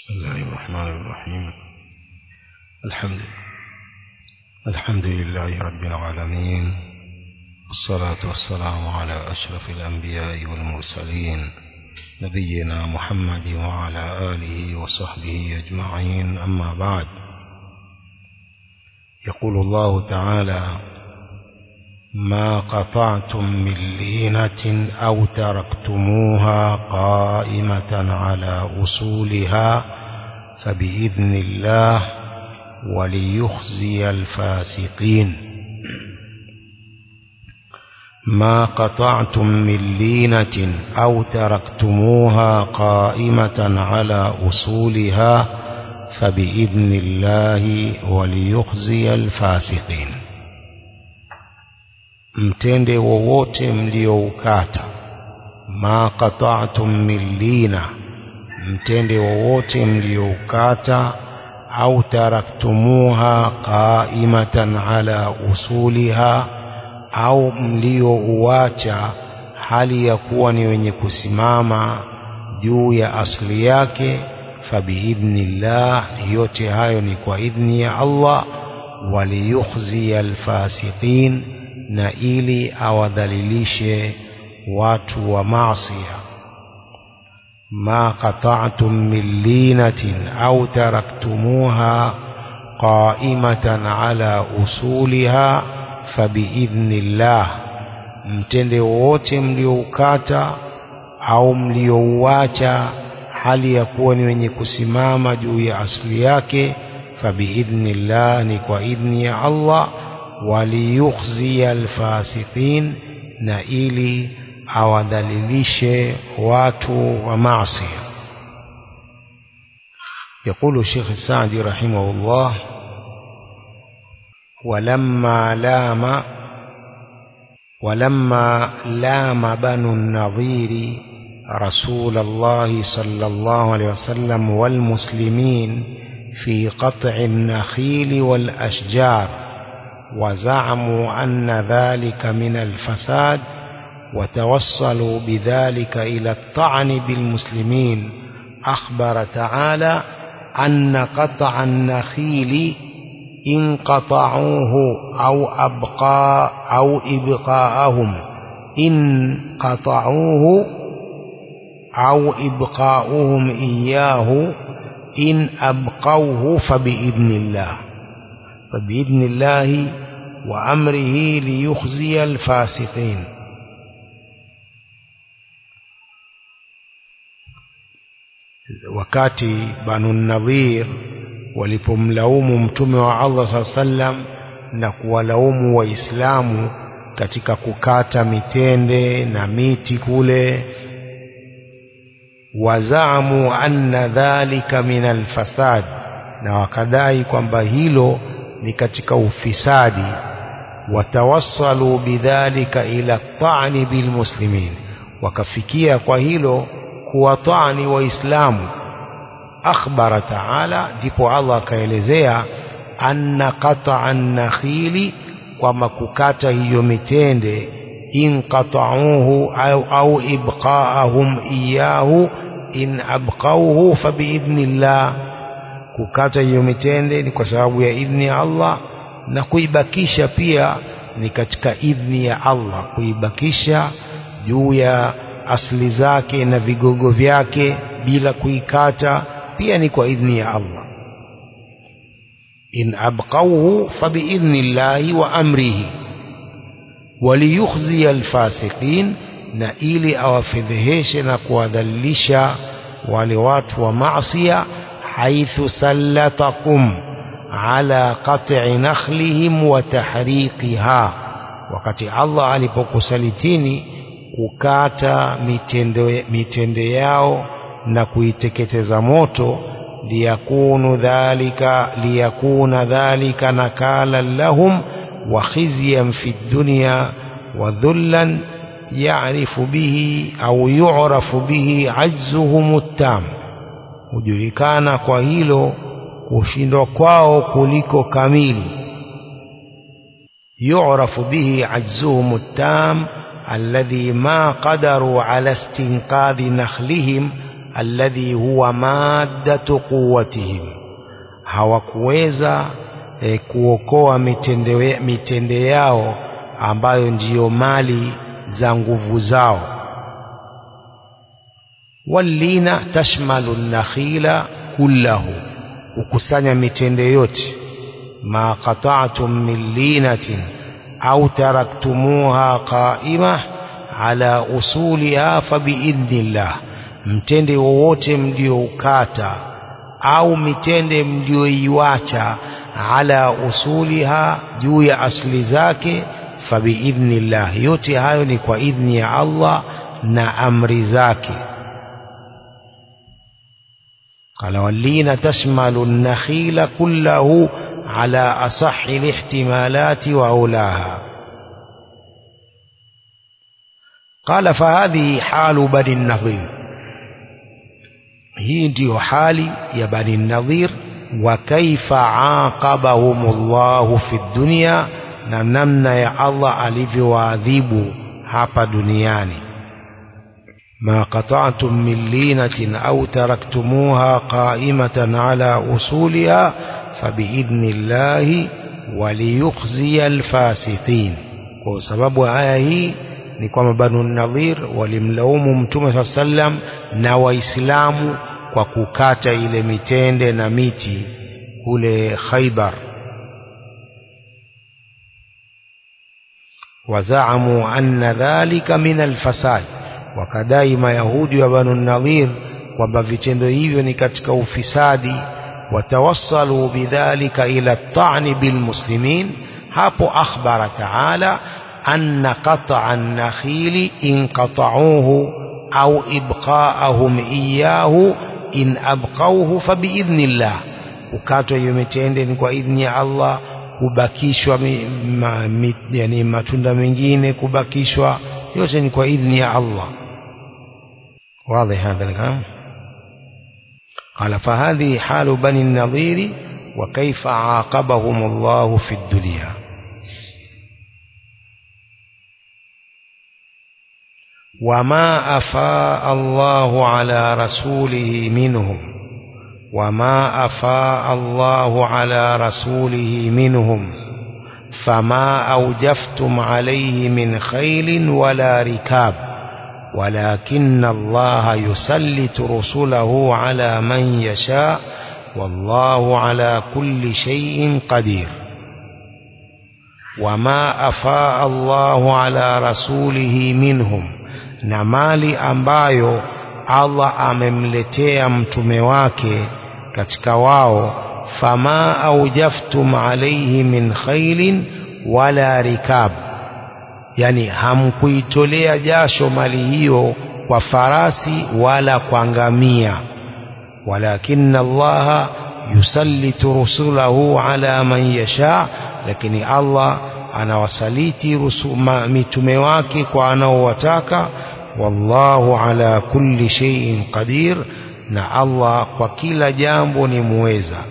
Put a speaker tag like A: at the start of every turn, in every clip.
A: بسم الله الرحمن الرحيم الحمد الحمد لله رب العالمين والصلاة والسلام على أشرف الأنبياء والمرسلين نبينا محمد وعلى آله وصحبه أجمعين أما بعد يقول الله تعالى ما قطعتم من لينة أو تركتموها قائمة على أصولها فبإذن الله وليخزي الفاسقين ما قطعتم من لينة أو تركتموها قائمة على أصولها فبإذن الله وليخزي الفاسقين mtende wowote mlioukata ma qata'tum min lina mtende wowote mlioukata au taraktumuha qaimatan ala usuliha au mliouacha hali ya kuwa ni wenye kusimama juu ya asli yake fabiidhnillah yote hayo ni kwa idhni ya Allah waliyukhziya alfasiqin na ili awadhalilishe watu wa maasiya ma qata'tum min linatin au taraktumuha qa'imatan ala usuliha fabiidhnillah mtende wowote mlioukata au mliouacha hali ya kuwa ni wenye kusimama juu ya asili yake fabiidhnillah ni kwa idhni ya Allah waliyukhziya alfasiqin na ili awadhalilishe watu wa maasi يقول الشيخ السعدي رحمه الله ولما لام ولما لام بنو النظير رسول الله صلى الله عليه وسلم والمسلمين في قطع النخيل والأشجار وزعموا أن ذلك من الفساد وتوصلوا بذلك إلى الطعن بالمسلمين أخبر تعالى أن قطع النخيل إن قطعوه أو أبقى أو إبقاءهم إن قطعوه أو إبقاؤهم إياه إن أبقوه فبإذن الله فبإذن الله وأمره ليخزي الفاسقين wakati banu nadhir walipomlaumu mtume wa Allah saa sallam na kuwalaumu waislamu katika kukata mitende na miti kule wazaamu anna dhalika min alfasad na wakadai kwamba hilo ni katika ufisadi watawassalu bidhalika ila ta'ni bilmuslimin wakafikia kwa hilo kuwatani waislamu akhbara taala ndipo Allah akaelezea anna qata'a nakhili kwamba kukata hiyo mitende in qata'uhu au, au ibqa'ahum iyahu in abqauhu fabiidhnillah kukata hiyo mitende ni kwa sababu ya idhni ya Allah na kuibakisha pia ni katika idhni ya Allah kuibakisha juu ya asli zake na vigogo vyake bila kuikata pia ni kwa idhni ya Allah in abqauhu fabiidhnillahi wa amrihi waliyukhziya alfasiqin na ili awafedheheshe na kuwadhalilisha wale watu wa maasiya حيث سلطكم على قطع نخلهم وتحريقها wakati Allah alipokusalitini kukata mitende, mitende yao na kuiteketeza moto liyakunu dhalika liyakuna dhalika nakalan lahum wa khizyan fi dunya wa dhullan ya'rifu bihi au yu'rafu bihi ajzuhum at-tam hujulikana kwa hilo kushindwa kwao kuliko kamili yu'rafu bihi ajzuhum at-tam alladhi ma qadaru ala istinqadhi nakhlihim alladhi huwa maddatu quwwatihim hawakuweza e, kuokoa mitende, mitende yao ambayo ndiyo mali za nguvu zao wallina tashmalu nakhila kullahu kukusanya mitende yote ma qata'tum min linatin au taraktumuha qa'imah ala usuliha fabiidhnillah mtende wowote mlioukata au mitende mlioiwacha ala usuliha juu ya asli zake fabiidhnillah yote hayo ni kwa idhni ya Allah na amri zake قال واللين تشمل النخيل كله على أصح الاحتمالات وأولاها قال فهذه حال بني النظير hii ndiyo hali ya bani nadhir wa kaifa aqabahum llahu fi dunya na namna ya allah alivyowaadhibu hapa duniani ما قطعتم من لينة أو تركتموها قائمة على أصولها فبإذن الله وليخزي الفاسقين kwa sababu aya hii ni kwamba banu nadhir walimlaumu mtume saa sallam na waislamu kwa kukata ile mitende na miti kule khaibar wazaamu anna dhalika min alfasad wakadai mayahudi wa banu nadhir kwamba vitendo hivyo ni katika ufisadi watawassalu bidhalika ila tani bilmuslimin hapo akhbara taala anna qat'a an-nakhili in qata'uhu au ibqa'ahum iyahu in abqauhu fabiidhnillah kukatwa hiyo mitende ni kwa idhni ya Allah kubakishwa mi, ma, mi, yani matunda mengine kubakishwa yote ni kwa idhni ya Allah واضح هذا الكلام قال فهذه حال بني النظير وكيف عاقبهم الله في الدنيا وما أفاء الله على رسوله منهم وما أفاء الله على رسوله منهم فما أوجفتم عليه من خيل ولا ركاب ولكن الله يسلط رسله على من يشاء والله على كل شيء قدير وما أفاء الله على رسوله منهم na mali ambayo Allah amemletea mtume wake katika wao fama aujaftum alaihi min khailin wala rikab yani hamkuitolea jasho mali hiyo kwa farasi wala kwa ngamia walakinna allaha yusallitu rusulahu ala man yasha lakini Allah anawasaliti rusuma, mitume wake kwa anaowataka wallahu ala kulli shay'in qadir na Allah kwa kila jambo ni muweza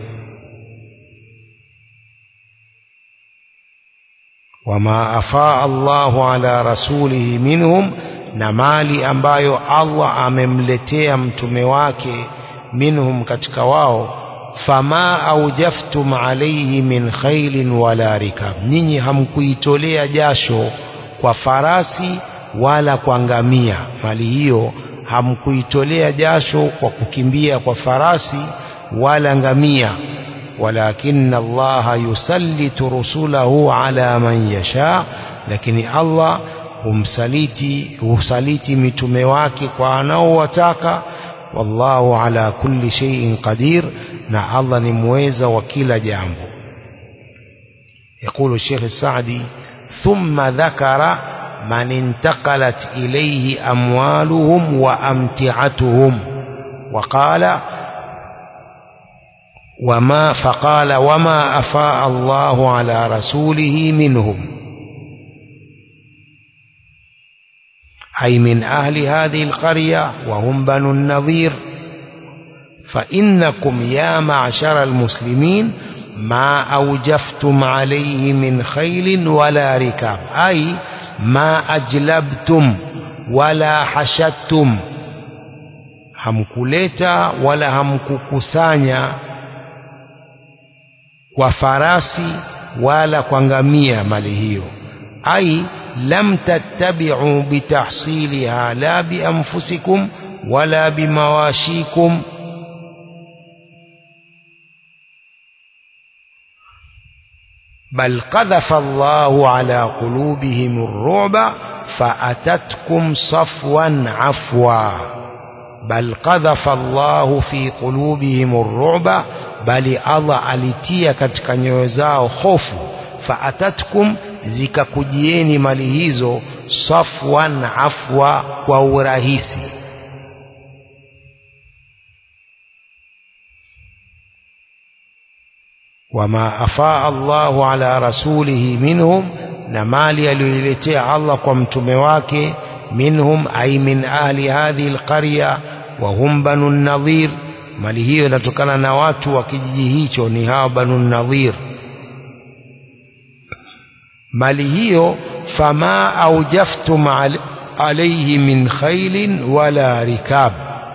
A: wama afaa Allahu ala rasulihi minhum na mali ambayo Allah amemletea mtume wake minhum katika wao fama aujaftum alayhi min khailin wala rikab nyinyi hamkuitolea jasho kwa farasi wala kwa ngamia mali hiyo hamkuitolea jasho kwa kukimbia kwa farasi wala ngamia walakinna allaha yusallitu rusulahu ala man yasha lakini allah humsaliti husaliti mitume wake kwa anaowataka wallahu ala kulli shay'in qadir na allah ni muweza wa kila jambo يقول الشيخ السعدي ثم ذكر من انتقلت إليه أموالهم وأمتعتهم وقال وما فقال وما أفاء الله على رسوله منهم أي من أهل هذه القرية وهم بنو النظير فإنكم يا معشر المسلمين ما أوجفتم عليه من خيل ولا ركاب أي ما أجلبتم ولا حشدتم hamkuleta wala hamkukusanya kwa farasi wala kwa ngamia mali hiyo ai lam tattabi'u bitahsiliha la bianfusikum wala bimawashikum بل قذف الله على قلوبهم الرعب فأتتكم صفوا عفوا بل قذف الله في قلوبهم الرعب بل الله alitia katika nyoyo zao hofu faatatkum zikakujieni mali hizo safwan afwa kwa urahisi wama afaa Allahu ala rasulihi minhum na mali aliyoiletea Allah kwa mtume wake minhum ay min ahli hadhihi alqarya wa hum banu nadhir mali hiyo inatokana na watu wa kijiji hicho ni hawa banu nadhir mali hiyo fama aujaftum al alayhi min khailin wala rikab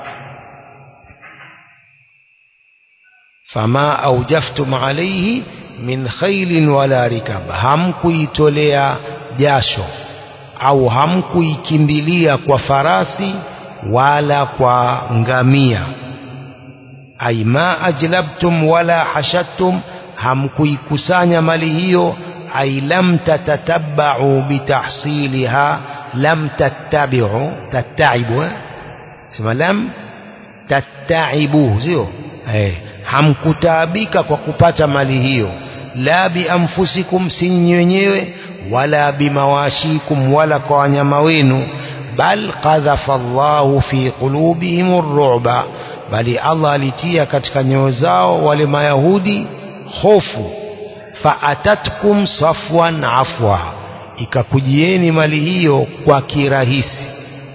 A: fama aujaftum alayhi min khailin wala rikab hamkuitolea jasho au hamkuikimbilia kwa farasi wala kwa ngamia ay ma ajlabtum wala hashattum hamkuikusanya mali hiyo ay lam tatatabba'u bitahsiliha lam tattabi'u tattaibu sema lam tattaibu sio eh hamkutaabika kwa kupata mali hiyo la bianfusikum sinyi wenyewe wala bimawashikum wala kwa wanyama wenu bal qadhafa Allahu fi qulubihim ar-ru'ba bali Allah alitia katika nyoyo zao wale mayahudi hofu faatatkum safwan afwa ikakujieni mali hiyo kwa kirahisi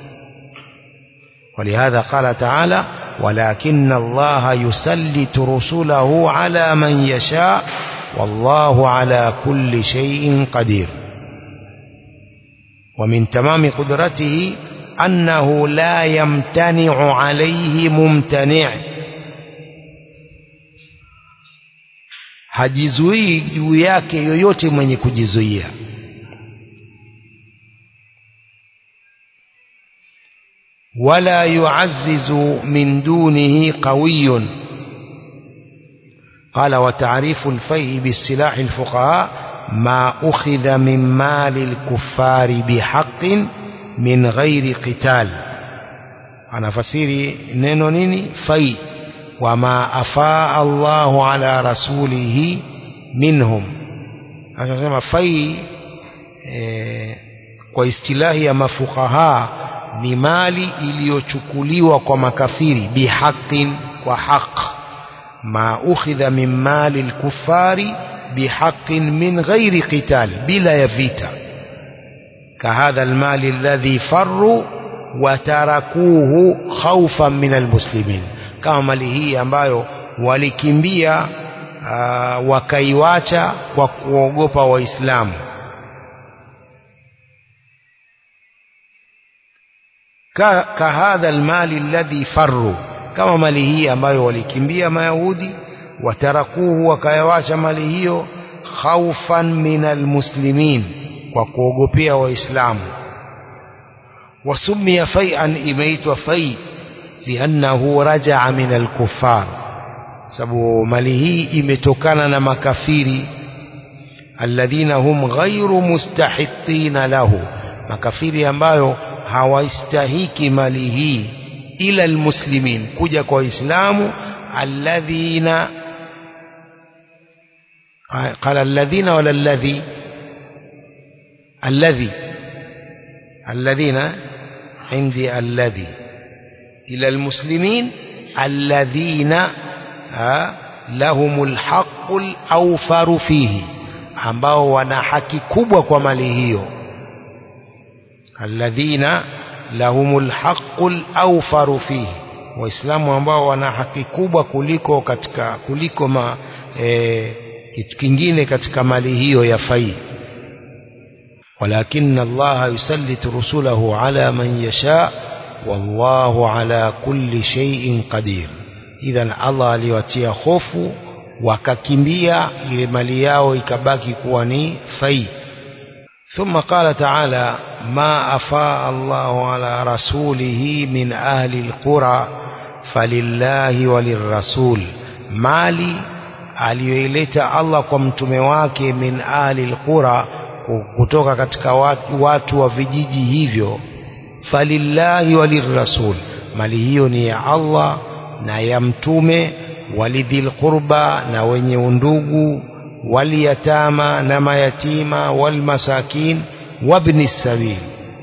A: ولهذا قال تعالى ولكن الله يسلط رسله على من يشاء والله على كل شيء قدير ومن تمام قدرته أنه لا يمتنع عليه ممتنع hajizuii juu yake yoyote mwenye kujizuia ولا يعزز من دونه قوي قال وتعريف الفيء بالسلاح الفقهاء ما أخذ من مال الكفار بحق من غير قتال أنا فسيري نينو نيني في وما أفاء الله على رسوله منهم أنا في eh, kwa istilahi ya mafukaha ni mali iliyochukuliwa kwa makafiri bihaqin kwa haq ma ukhidha min mali lkufari bihaqin min ghairi qital bila ya vita kahadha almali alladhi farru watarakuhu khawfan min almuslimin kama mali hii ambayo walikimbia uh, wakaiwacha kwa kuogopa waislamu kahadha almali alladhi farru kama mali hii ambayo walikimbia mayahudi watarakuhu wakayawacha mali hiyo khaufan min almuslimin kwa kuogopea waislamu wasumia fai'an imeitwa fai liannahu rajaa min alkuffar sababu mali hii imetokana na makafiri alladhina hum ghairu mustahiqina lahu makafiri ambayo hawaistahiki mali hii ila almuslimin kuja kwa waislamu alladhina قال الذين ولا الذي الذي الذين عندي الذي إلى المسلمين الذين لهم الحق الأوفر فيه ambao wana haki kubwa kwa mali hiyo alladhina lahumul haqqul awfaru fihi waislamu ambao wana haki kubwa kuliko katika kuliko ma, e, kitu kingine katika mali hiyo ya fai walakin Allah yusallitu rusulahu ala man yasha wallahu ala kulli shay'in qadir idhan Allah aliwatia hofu wakakimbia ile mali yao ikabaki kuwa ni fai ثم قال تعالى ما أفاء الله على رسوله من أهل القرى فلله وللرسول مالي aliyoileta Allah kwa mtume wake min ahli alqura kutoka katika watu, watu wa vijiji hivyo falillahi walirrasul mali hiyo ni ya Allah na ya mtume walidhil qurba na wenye undugu waliyatama na mayatima walmasakin wabni sabil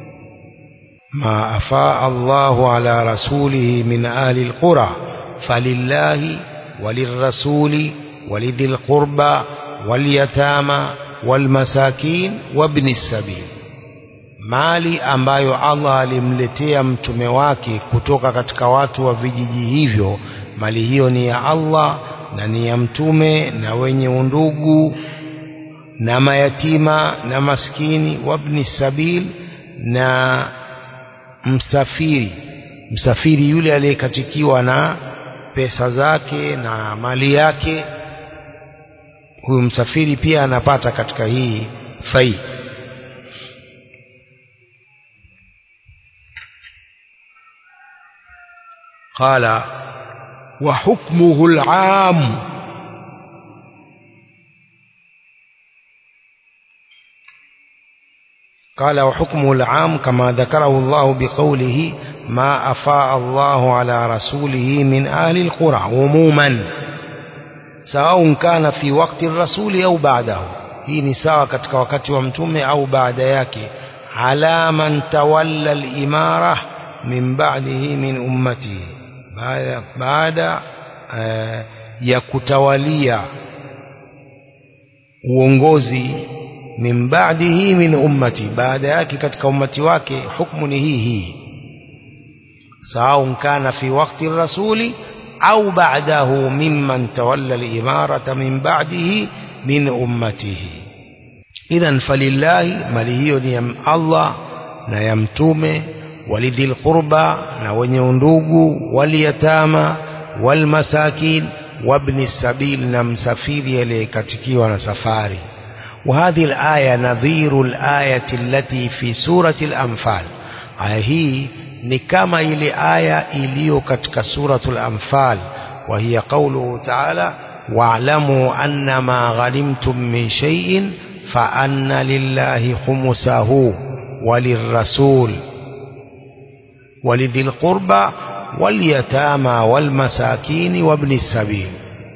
A: ma afaa Allahu ala rasulihi min ahli alqura falillahi walirrasuli walidhil qurba waliyatama walmasakin wabni sabil mali ambayo Allah alimletea mtume wake kutoka katika watu wa vijiji hivyo mali hiyo ni ya Allah na ni ya mtume na wenye undugu na mayatima na maskini wabni sabil na msafiri msafiri yule aliyekatikiwa na pesa zake na mali yake huyu msafiri pia anapata katika hii fai قال وحكمه العام قال وحكمه العام كما ذكره الله بقوله ما أفاء الله على رسوله من أهل القرى عموما سواء كان في وقت الرسول أو بعده hii ni sawa katika wakati wa mtume au baada yake ala man tawalla al-imara min ba'dihi min ummatihi baada, baada uh, ya kutawalia uongozi min ba'dihi min ummati baada yake katika ummati wake hukumu ni hii hii sawa kana fi waqti rasuli au ba'dahu mimman tawalla al-imarata min ba'dihi min ummatihi idhan falillahi mali hiyo ni ya Allah na ya mtume walidhil qurba na wenye undugu waliyatama walmasakin wabni sabil na msafiri aliyekatikiwa na safari وهذه الآية نظير الآية التي في سورة الأنفال آية هي نكما إلى آية إليو كتك سورة الأنفال وهي قوله تعالى واعلموا أن ما غنمتم من شيء فأن لله خمسه وللرسول ولذي القربى واليتامى والمساكين وابن السبيل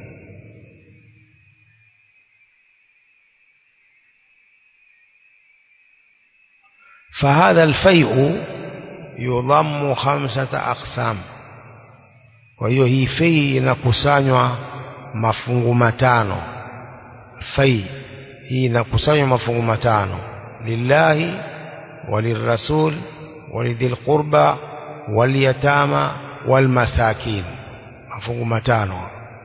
A: فهذا الفيء يضم خمسة أقسام وهي هي في inakusanywa mafungu matano fai hii inakusanywa mafungu matano lillahi walirrasul ولذي القربى واليتامى والمساكين مفهوم متانو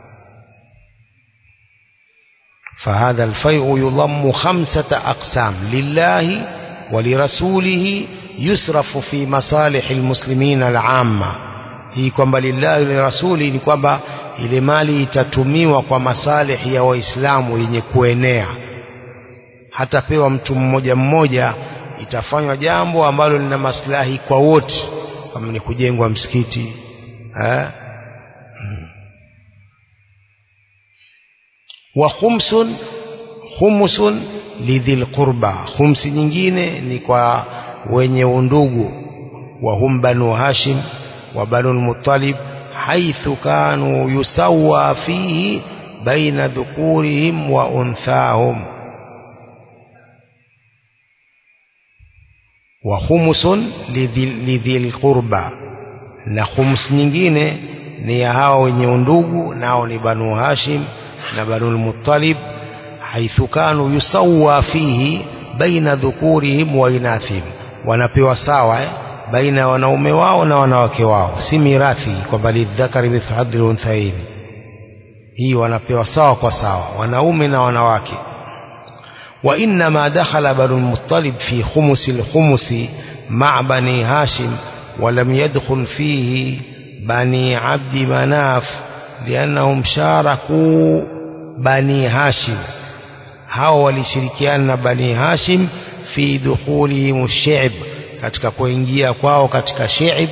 A: فهذا الفيء يضم خمسة أقسام لله ولرسوله يسرف في مصالح المسلمين العامة hii kwamba lillahi lirasuli ni kwamba ile mali itatumiwa kwa masalihi ya waislamu yenye kuenea hatapewa mtu mmoja mmoja itafanywa jambo ambalo lina maslahi kwa wote kama ni kujengwa msikiti eh? hmm. wa khumsun khumsun lidhil qurba khumsi nyingine ni kwa wenye undugu wa hum banu hashim wa banu muttalib haithu kanu yusawa fihi baina dhukurihim wa unthahum wa khumsun lidhil qurba na khums nyingine ni ya hao wenye undugu nao ni banu hashim na banu muttalib haithu kanu yusawa fihi baina dhukurihim wa inathihim wanapewa sawa eh? baina ya wanaume wao na wanawake wao si mirathi kwamba lidhakari mithlu hadhil unthaini hii wanapewa sawa kwa sawa wanaume na wanawake وإنما دخل بنو المطلب في خمس الخمس مع بني هاشم ولم يدخل فيه بني عبد مناف لأنهم شاركوا بني هاشم hao walishirikiana na bani hashim fi dukhulihim ash-shi'b katika kuingia kwao katika shi'b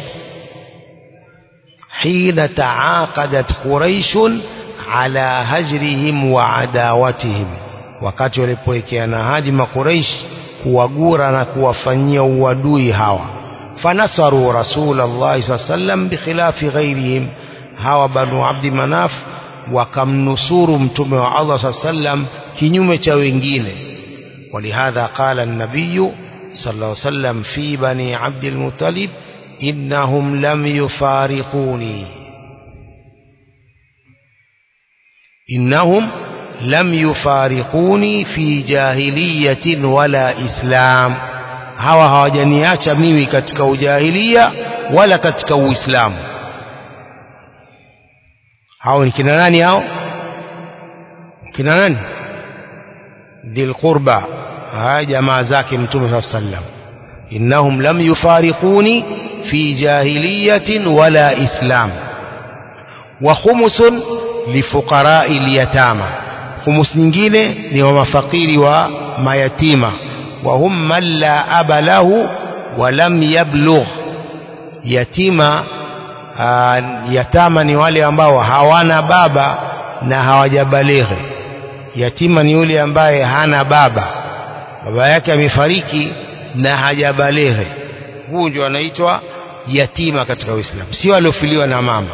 A: hina taaqadat quraish ala hajrihim wa adawatihim wakati walipowekeana haji makuraish kuwagura na kuwafanyia uadui hawa fanasaru rasulullah sallallahu sallam bikhilafi ghairihim hawa banu abdi manaf wakamnusuru mtume wa Allah sallam kinyume cha wengine ولهذا قال النبي صلى الله عليه وسلم في بني عبد المطلب إنهم لم يفارقوني إنهم لم يفارقوني في جاهلية ولا إسلام hawa hawajaniacha mimi katika ujahilia wala katika uislamu hao ni kina nani hao kina nani dhil qurba haya jamaa zake mtume saa sallam innahum lam yufariquni fi jahiliyatin wala islam wa khumusun lifuqarai lyatama khumus nyingine ni wa mafakiri wa mayatima wa hum man la aba lahu wa lam yablugh yatima uh, yatama ni wale ambao hawana baba na hawajabalighi yatima ni yule ambaye hana baba baba yake amefariki na hajabalighi huu ndio anaitwa yatima katika Uislamu sio aliofiliwa na mama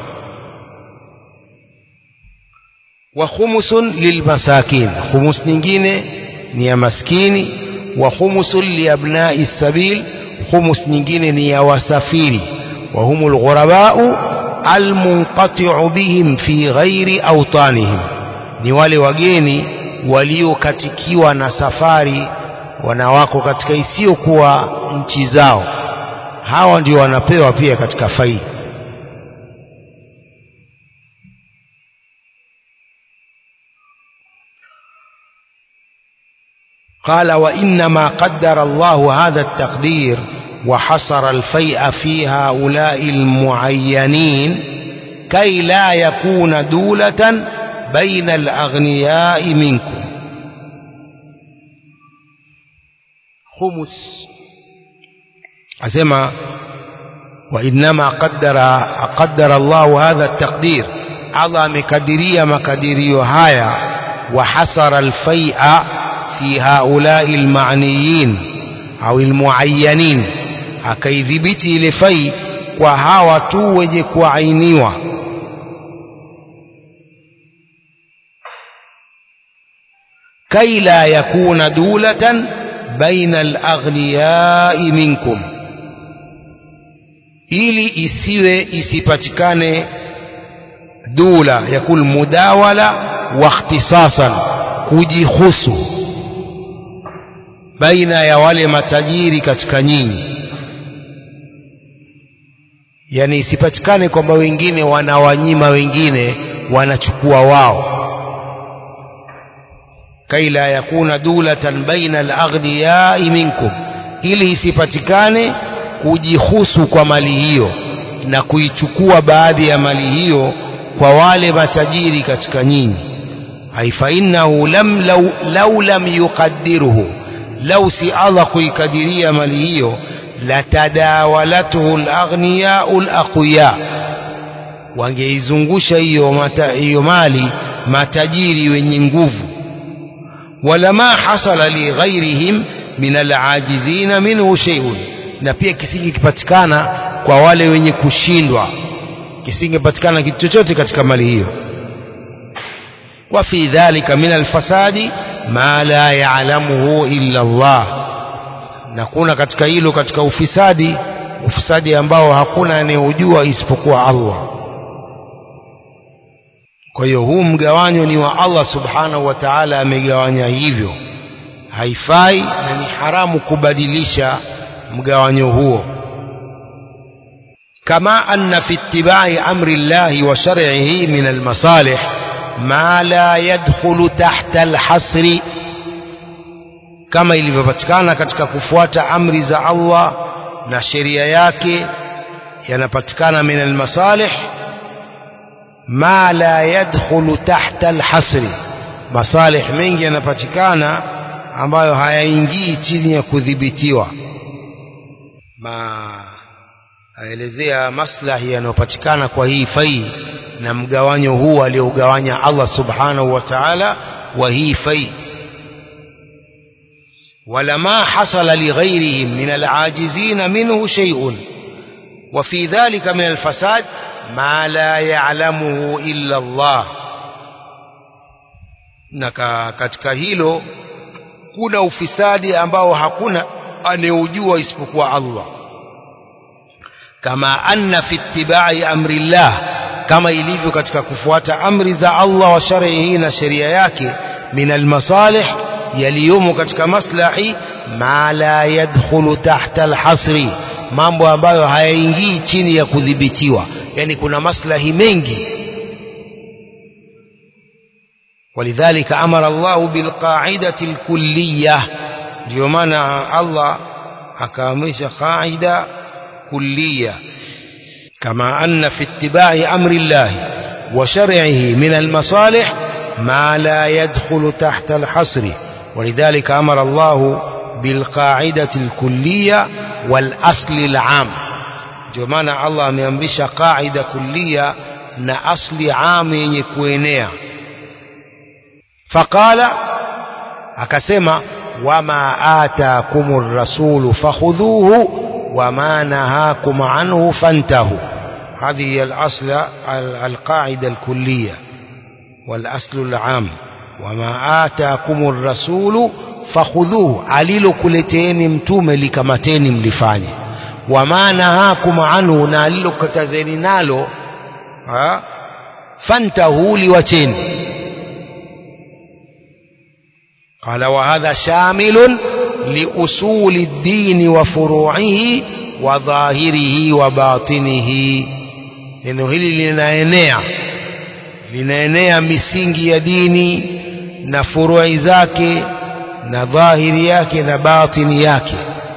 A: wa khumusun lilmasakin khumus nyingine ni ya maskini wa khumusun liabnai sabil khumus nyingine ni ya wasafiri wa humul ghurabau almunqati'u bihim fi ghairi awtanihim ni wale wageni waliokatikiwa na safari wanawako katika isiyokuwa nchi zao hawa ndio wanapewa pia katika faida قال وإنما قدر الله هذا التقدير وحصر الفيء في هؤلاء المعينين كي لا يكون دولة بين الأغنياء منكم خمس أسمى وإنما قدر قدر الله هذا التقدير الله مكدرية مكدرية هايا وحصر الفيء في هؤلاء المعنيين أو المعينين akaidhibiti ile fai kwa hawa tu wenye kuainiwa kai la yakuna dulatan baina alaghniyai minkum ili isiwe isipatikane dula yakul mudawala wa ikhtisasan kujihusu baina ya wale matajiri katika nyinyi yani isipatikane kwamba wengine wanawanyima wengine wanachukua wao kai la yakuna dulatan baina alaghniyai minkum ili isipatikane kujihusu kwa mali hiyo na kuichukua baadhi ya mali hiyo kwa wale matajiri katika nyinyi haifa innahu lam law, law lam yuqaddiruhu lau si Allah kuikadiria mali hiyo latadawalathu alaghniyau alaqwiya wangeizungusha hiyo hiyo mali matajiri wenye nguvu walama hasala li ghairihim min alajizina minhu shay'un na pia kisingepatikana kwa wale wenye kushindwa kisingepatikana kitu chochote katika mali hiyo wa fi dhalika min alfasadi ma la ya'lamuhu illa Allah na kuna katika hilo katika ufisadi ufisadi ambao hakuna anayejua isipokuwa Allah kwa hiyo huu mgawanyo ni wa Allah subhanahu wa ta'ala amegawanya hivyo haifai na ni haramu kubadilisha mgawanyo huo kama anna fi ittiba'i amri Allah wa shar'ihi min al-masalih ma la yadkhulu tahta al-hasri kama ilivyopatikana katika kufuata amri za Allah na sheria yake yanapatikana min almasalih ma la yadkhulu tahta alhasri masalih mengi yanapatikana ambayo hayaingii chini ya kudhibitiwa ma aelezea maslahi yanayopatikana kwa hii fai na mgawanyo huu aliogawanya Allah subhanahu wa ta'ala wa hii fai ولما حصل لغيرهم من العاجزين منه شيء وفي ذلك من الفساد ما لا يعلمه إلا الله na katika hilo kuna ufisadi ambao hakuna anayeujua isipokuwa Allah kama anna fi ittibai amri llah kama ilivyo katika kufuata amri za Allah wa shar'ihi na sheria yake min almasalih yaliyomo katika maslahi ma la yadkhulu tahta alhasri mambo ambayo hayaingii chini ya kudhibitiwa yani kuna maslahi mengi ولذلك أمر الله بالقاعدة الكلية ndio maana Allah akaamrisha qaida kulliya kama anna fi ittiba'i amri Allah wa shar'ihi min al-masalih ma la yadkhulu tahta al-hasr ولذلك أمر الله بالقاعدة الكلية والأصل العام ndio maana Allah ameamrisha qaida kulliya na asli am yenye kuenea faqala akasema wama atakumur rasulu fakhudhuhu wama nahakum anhu fantahu هذه الأصل القاعدة الكلية والأصل العام وما آتاكم الرسول فخذوه alilokuleteni mtume likamateni mlifanye wama nahakum anhu na alilokatazeni nalo fantahu liwacheni قال وهذا شامل لأصول الدين وفروعه وظاهره وباطنه neno hili linaenea linaenea misingi ya dini na furui zake na dhahiri yake na batini yake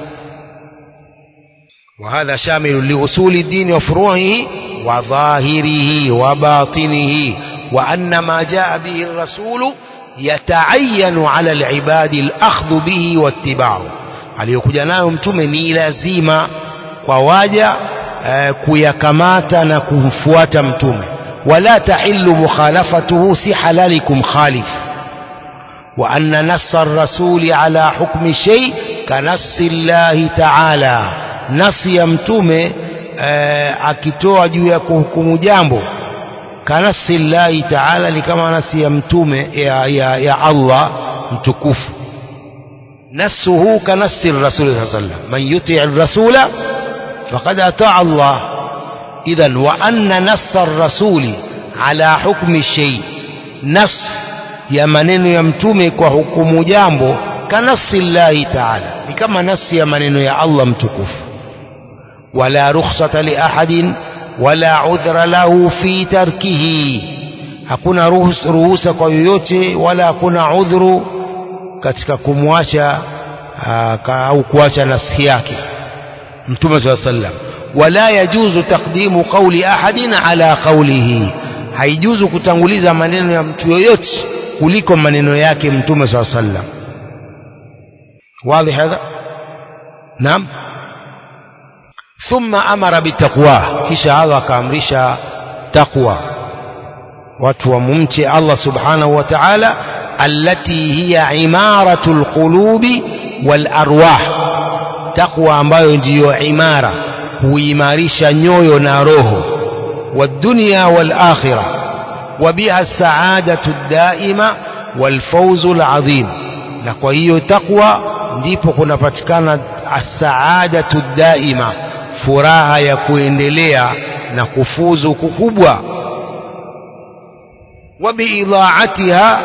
A: وهذا شامل لأصول الدين وفروعه وظاهره وباطنه وأن ما جاء به الرسول يتعين على العباد الأخذ به واتباعه aliyokuja nayo mtume ni lazima kwa waja uh, kuyakamata na kumfuata mtume wala tahillu mukhalafatuhu si halali kumkhalif wa anna nassa rasuli ala hukmi shay kanassi llahi taala nasi ya mtume uh, akitoa juu ya kuhukumu jambo kanasi llahi taala ni kama nasi ya mtume ya, ya, ya Allah mtukufu nasuhu kanasi rasuli saa sallam man yutii rasula faqad ataa Allah idhan wa anna nassa rasuli ala hukmi shay nas ya maneno ya mtume kwa hukumu jambo kanasi llahi taala ni kama nasi ya maneno ya Allah mtukufu wala rukhsata li ahadin wala udhra lahu fi tarkihi hakuna ruhusa kwa yoyote wala hakuna udhuru katika kumwacha au kuacha nafsi yake mtume saa sallam wala yajuzu taqdimu qawli ahadin ala qawlihi haijuzu kutanguliza maneno ya mtu yoyote kuliko maneno yake mtume saa sallam واضح هذا نعم ثم أمر بالتقوى كيش هذا كامرش تقوى وتوممت الله سبحانه وتعالى التي هي عمارة القلوب والأرواح تقوى ambayo ndiyo imara huimarisha nyoyo na roho والدنيا والآخرة وبها السعادة الدائمة والفوز العظيم na kwa hiyo takwa ndipo kunapatikana asaadatu daima furaha ya kuendelea na kufuzu kukubwa وبإضاعتها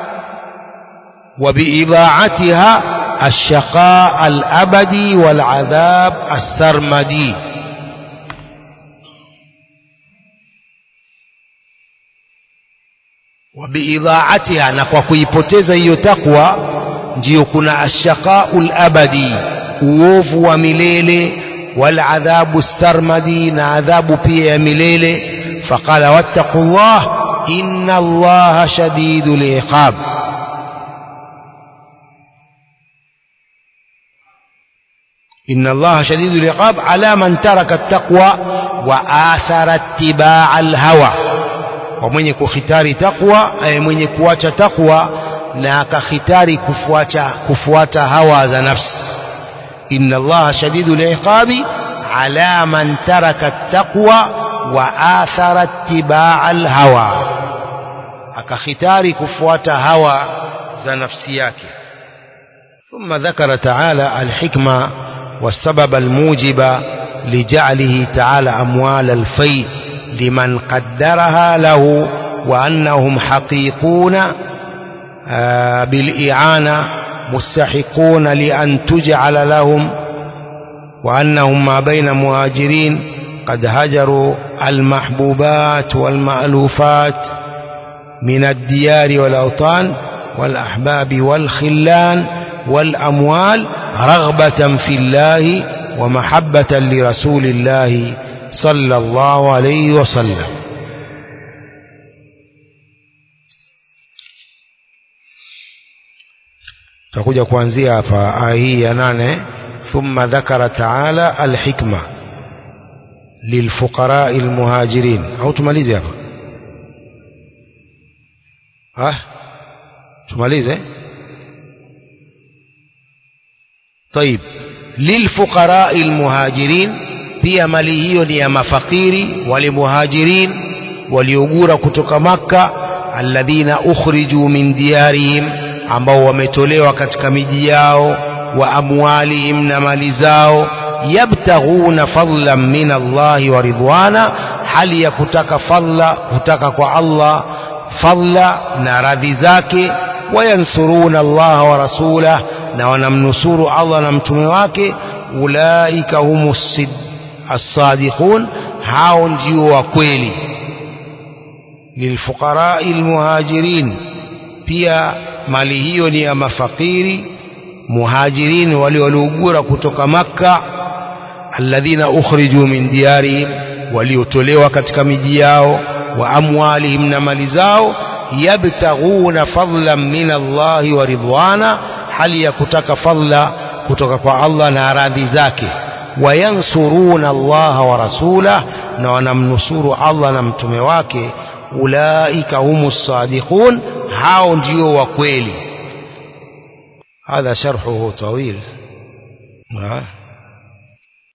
A: وبإضاعتها الشقاء الأبدي والعذاب السرمدي وبإضاعتها na kwa kuipoteza hiyo takwa ndiyo kuna ashaqaul abadi uovu wa milele والعذاب السرمدي نعذاب بي مليل فقال واتقوا الله إن الله شديد العقاب إن الله شديد العقاب على من ترك التقوى وآثر اتباع الهوى ومن كختار تقوى أي من كواچ تقوى na akakhitari kufuata kufuata hawa za nafsi inna allaha shadidul iqabi ala man taraka at-taqwa wa athara ittibaa al-hawa akakhitari kufuata hawa za nafsi yake ثم ذكر تعالى الحكمة والسبب الموجب لجعله تعالى أموال الفيء لمن قدرها له وأنهم حقيقون بالإعانة مستحقون لأن تجعل لهم وأنهم ما بين مهاجرين قد هجروا المحبوبات والمألوفات من الديار والأوطان والأحباب والخلان والأموال رغبة في الله ومحبة لرسول الله صلى الله عليه وسلم tutakuja kuanzia hapa aya hii ya nane thumma dhakara taala alhikma lilfuqarai almuhajirin au tumalize hapa ha tumalize طيب للفقراء المهاجرين pia mali hiyo ni ya mafakiri wale muhajirin waliogura kutoka makka alladhina ukhriju min diyarihim ambao wametolewa katika miji yao wa amwalihim na mali zao yabtaghuna fadlan min Allahi wa ridwana hali ya kutaka fadla kutaka kwa Allah fadla na radhi zake wayansuruna Allah wa rasulah na wanamnusuru Allah na mtume wake ulaika humus as-sadiqun hao ndio wa kweli lilfuqarai almuhajirin pia mali hiyo ni ya mafakiri muhajirin wale waliougura kutoka makka alladhina ukhriju min diyarihim waliotolewa katika miji yao wa amwalihim na mali zao yabtaghuna fadlan min Allahi wa ridwana hali ya kutaka fadla kutoka kwa Allah na radhi zake wayansuruna Allah wa rasulah na wanamnusuru Allah na mtume wake ulaika humus sadiqun hao ndio wa kweli هذا شرحه طويل